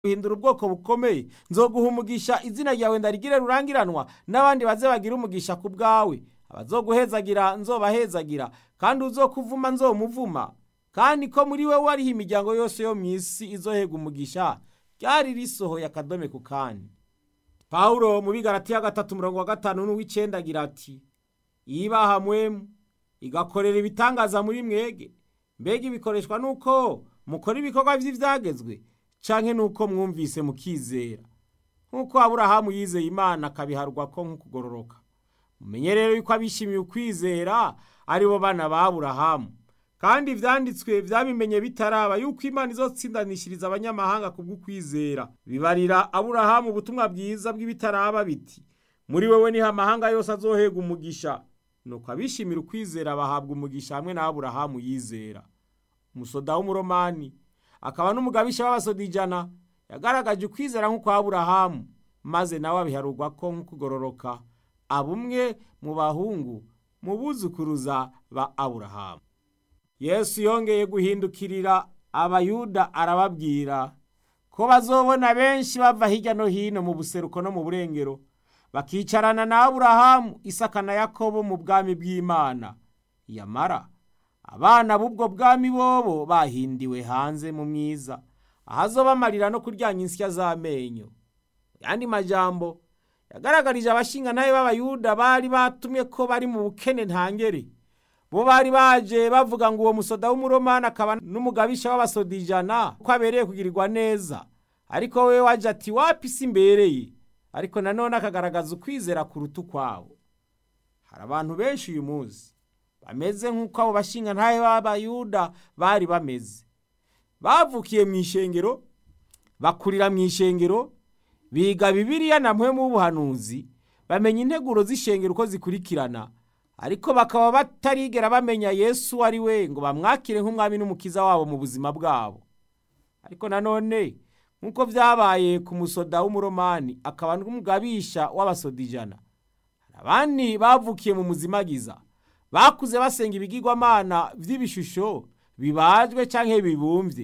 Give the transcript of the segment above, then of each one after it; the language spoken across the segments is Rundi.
guhindura ubwoko bukomeye nzoguha umugisha izina ryawe ndarigire rurangiranwa n'abandi baze bagira umugisha ku bwawe abazoguhezagira nzobahezagira kandi uzokuvuma nzomuvuma kandi ko muri we wariho imiryango yose yo mu isi izohega umugisha ryari risohoye akadome ku kandi pawulo mu bigaratiya gatatu umurongo wa gatanu n'uw'icenda agira ati ibaha mwemu igakorera ibitangaza muri mwege mbega ibikoreshwa nuko mukora ibikorwa vy'ivyagezwe canke nuko mwumvise mukizera nk'uko aburahamu yizeye imana akabiharwa ko nk'ukugororoka mumenye rero yuko abishimiye ukwizera ari bo bana ba aburahamu kandi ivyanditswe vyabimenye bitaraba yuko imana izotsindanishiriza abanyamahanga kubw'ukwizera bibarira aburahamu ubutumwa bwiza bw'ibitaraba biti muri wewe niho amahanga yose azohega umugisha nuko abishimira ukwizera bahabwa umugisha hamwe na aburahamu yizera umusoda w'umuromani akaba n'umugabisha w'abasoda ijana yagaragaje ukwizera nk'ukwa aburahamu maze nawe abiharurwa ko nk'ukugororoka abumwe mu bahungu mu buzukuruza ba aburahamu yesu yongeye guhindukirira abayuda arababwira ko bazobona benshi bava hirya no hino mu buseruko no mu burengero bakicarana na aburahamu isaka na yakobo mu bwami bw'imana yamara abana b'ubwo bwami bobo bahindiwe hanze mu mwiza ahazobamarira no kuryanya insya z'amenyo yandi majambo yagaragarije abashingantahe b'abayuda bari batumye ko bari mu bukene ntangere bo bari baje bavuga ngo uwo musoda w'umuromani akaba n'umugabisha w'abasoda ijana ko abereye kugirirwa neza ariko we waje ati wapi si imbereye ariko nanone akagaragaza ukwizera kuruta ukwawo hari abantu benshi uyu munsi bameze nk'uko abo bashingantahe b'abayuda bari bameze bavukiye mu ishengero bakurira mu ishengero biga bibiliya na mpwemu w'ubuhanuzi bamenya integuro z'ishengero uko zikurikirana ariko bakaba batarigera bamenya yesu ari we ngo bamwakire nk'umwami n'umukiza wabo mu buzima bwabo ariko nanone nk'uko byabaye ku musoda w'umuromani akaba n'umugabisha w'abasoda ijana hari abandi bavukiye mu muzimagiza bakuze basenga ibigirwamana vy'ibishusho bibajwe canke bibumbye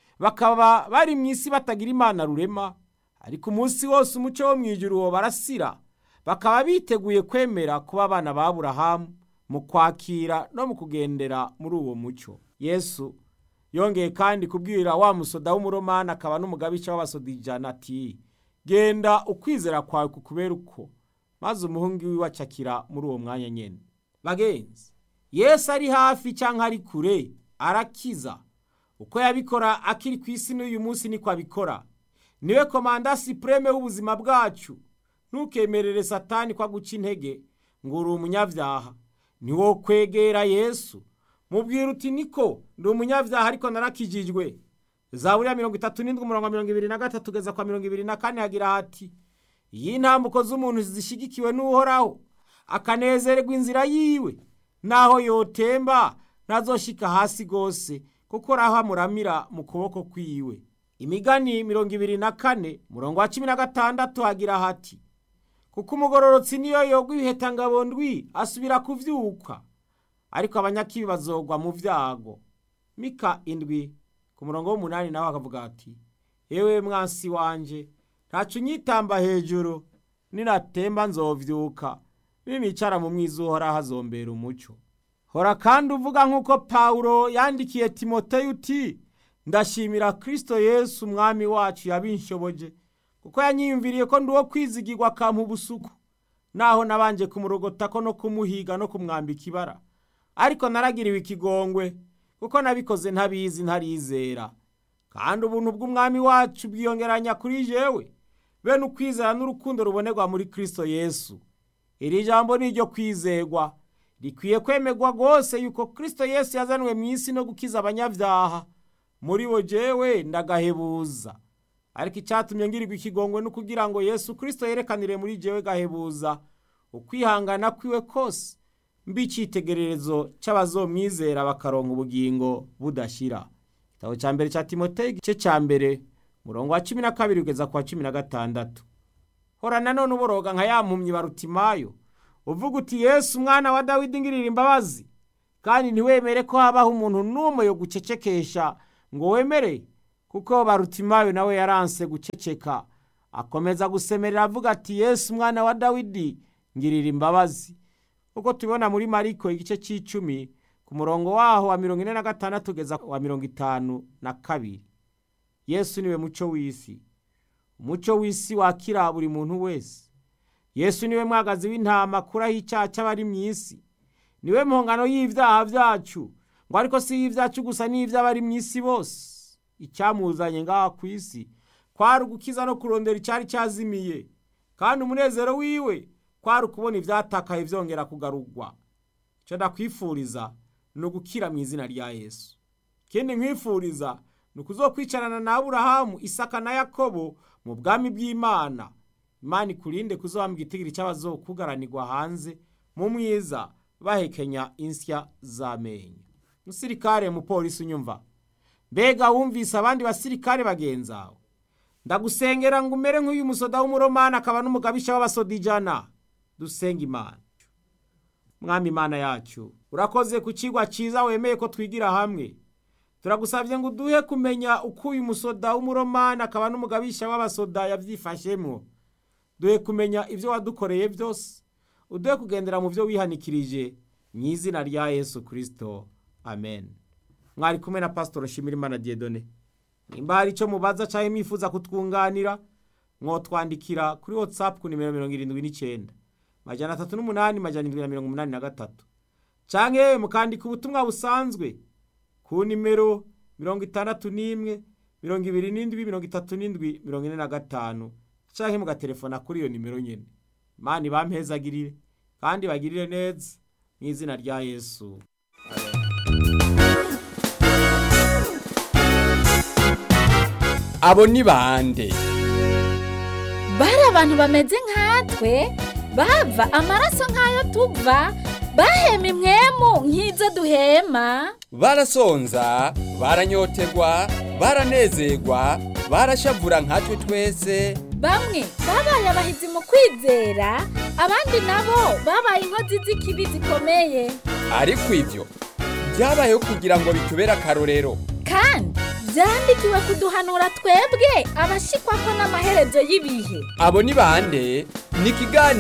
bakaba bari mu isi batagira imana rurema ariko umunsi wose umuco wo mw'ijuru wo barasira bakaba biteguye kwemera kuba abana ba aburahamu mu kwakira no mu kugendera muri uwo muco yesu yongeye kandi kubwira wa musoda w'umuromani akaba n'umugabisha w'abasoda ijana ati genda ukwizera kwawe kukubera uko maze umuhungu wiwe acakira muri uwo mwanya nyene bagenzi yesu ari hafi cyangwa ari kure arakiza uko yabikora akiri ku isi n'uyu munsi niko abikora niwe komanda sipureme w'ubuzima bwacu ntukemerere satani ko aguca intege ngo uri umunyabyaha niwo kwegera yesu mubwira uti niko ndi umunyabyaha ariko narakijijwe zaburiya mirongo itatu n'indwi umurongo mirongo ibiri na gatatu kugeza kwa mirongo ibiri na kane hagira hati iyi ntambuko z'umuntu zishigikiwe n'uhoraho akanezererwa inzira yiwe naho yotemba ntazoshika hasi rwose kuko raho amuramira mu kuboko kwiwe imigani mirongo ibiri na kane murongo wa cumi na gatandatu hagira hati kuko umugororotsi niyo yogwa ibihetangabo ndwi asubira kuvyuka ariko abanyakibi bazogwa mu vyago mika indwi ku murongo w'umunani nawe akavuga ati ewe mwansi wanje ntaco unyitamba hejuru ninatemba nzovyuka ninicara mu mwiza uhoraho azombera umuco hora kandi uvuga nk'uko pawulo yandikiye timoteyo uti ndashimira kristo yesu umwami wacu yabinshoboje kuko yanyiyumviriye ko ndi uwo kwizigirwa akampa ubusuku naho nabanje kumurogotako no kumuhiga no kumwambika ibara ariko naragiriwe ikigongwe kuko nabikoze ntabizi ntarizera kandi ubuntu bw'umwami wacu bwiyongeranya kuri jewe bene ukwizera n'urukundo rubonerwa muri kristo yesu iri jambo ni iryo kwizerwa rikwiye kwemerwa rwose yuko kristo yesu yazanwe mu isi no gukiza abanyabyaha muri bo jewe ndagahebuza ariko icyatumye ngirirwa ikigongwe no kugira ngo yesu kristo yerekanire muri jewe gahebuza ukwihangana kwiwe kose mbi icitegererezo c'abazomwizera bakaronka ubugingo budashira igitabo ca mbere ca timoteyo igice ca mbere murongo wa cumi na kabiri kugeza ku wa cumi na gatandatu hora nanone uboroga nka ya mpumyi barutimayo uvuga uti yesu umwana wa dawidi ngirira imbabazi kandi ntiwemere ko habaho umuntu n'umwe yo gucecekesha ngo wemere kuko barutimayo nawe yaranse guceceka akomeza gusemerera avuga ati yesu umwana wa dawidi ngirira imbabazi uko tubibona muri mariko igice cy'icumi ku murongo waho wa mirongo ine na gatandatu ugeza wa mirongo itanu na kabiri yesu niwe muco w'isi umuco w'isi wakira buri muntu wese yesu niwe mwagazi w'intama akuraho icyaha cy'abari mu isi niwe mpongano y'ibyaha byacu ngo ariko si y'ibyacu gusa n'iby'abari mu isi bose icyamuzanye ngaha ku isi kwari ugukiza no kurondera icyari cyazimiye kandi umunezero wiwe kwari ukubona ibyatakaye byongera kugarurwa icyo ndakwifuriza ni ugukira mu izina rya yesu ikindi nkwifuriza ni ukuzokwicarana na aburahamu isaka na yakobo mu bwami bw'imana imana ikurinde kuzohambwa igitigiri cy'abazokugaranirwa hanze mu mwiza bahekenya insya z'amenyo musirikare mupolisi unyumva mbega wumvise abandi basirikare bagenzawe ndagusengera ngo umere nk'uyu musoda w'umuromani akaba n'umugabisha w'abasodijana dusenga imana mwami imana yacu urakoze ku kigwa cyiza wemeye ko twigira hamwe turagusabye ngo uduhe kumenya uko uyu musoda w'umuromani akaba n'umugabisha w'abasoda yabyifashemo duhe kumenya ibyo wadukoreye byose uduhe kugendera mu byo wihanikirije mu izina rya yesu kirisito amen mwari kumwe na pasitoro Shimirimana Diedone nimba hari icyo mubaza cyangwa mwifuza kutwunganira mwotwandikira kuri watsapu ku nimero mirongo irindwi n'icyenda majana atatu n'umunani majana irindwi na mirongo umunani na gatatu cyangwa yewe mukandika ubutumwa busanzwe ku nimero mirongo itandatu n'imwe mirongo ibiri n'indwi mirongo itatu n'indwi mirongo ine na gatanu cyangwa mugatelefona kuri iyo nimero nyine imana ibampezagirire kandi bagirire neza mu izina rya yesu abo ni bande bari abantu bameze nkatwe bava amaraso nk'ayo tuva bahema imwemu nk'izo duhema barasonza baranyotegwa baranezerwa barashavura nkatwe twese bamwe babaye abahizi mu kwizera abandi nabo babaye inkozi z'ikibi zikomeye ariko ibyo byabayeho kugira ngo bitubere akarorero kandi byandikiwe kuduhanura twebwe abashikwa ko n'amaherezo y'ibihe abo ni bande ni ikiganiro